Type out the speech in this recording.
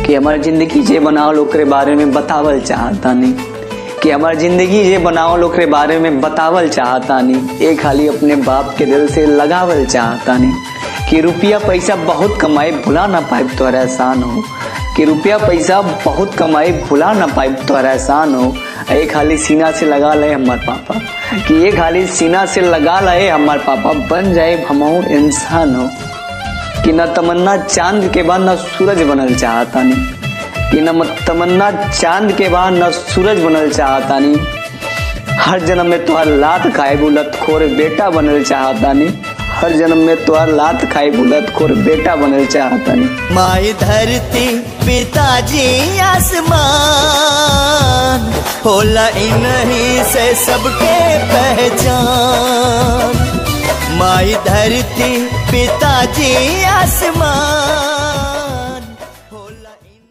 कि हमार जिंदगी जे बनावल ओकरे बारे में बतावल चाहतानी कि हमार जिंदगी जे बनावल ओकरे बारे में बतावल चाहतानी एक खाली अपने बाप के दिल से लगावल चाहतानी कि रुपया पैसा बहुत कमाए भुला ना पाए तोहरा एहसान हो कि रुपया पैसा बहुत कमाए भुला ना पाए तोहरा एहसान हो एक खाली सीना से लगा ले हमार पापा कि ये खाली सीना से लगा ले हमार पापा बन जाए हमहू इंसान हो कि न तमन्ना चांद के बाद न सूरज बनल चाहतानी कि न तमन्ना चांद के बाद न सूरज बनल चाहतानी हर जन्म में तुहार लात खाए बुलत खोर बेटा बनल चाहतानी हर जन्म में तुहार लात खाए बुलत खोर बेटा बनल चाहतानी माई धरती पिताजी आसमान होला इन्हीं से सबके पहचान माई धरती पिताजी आसमान होला इन-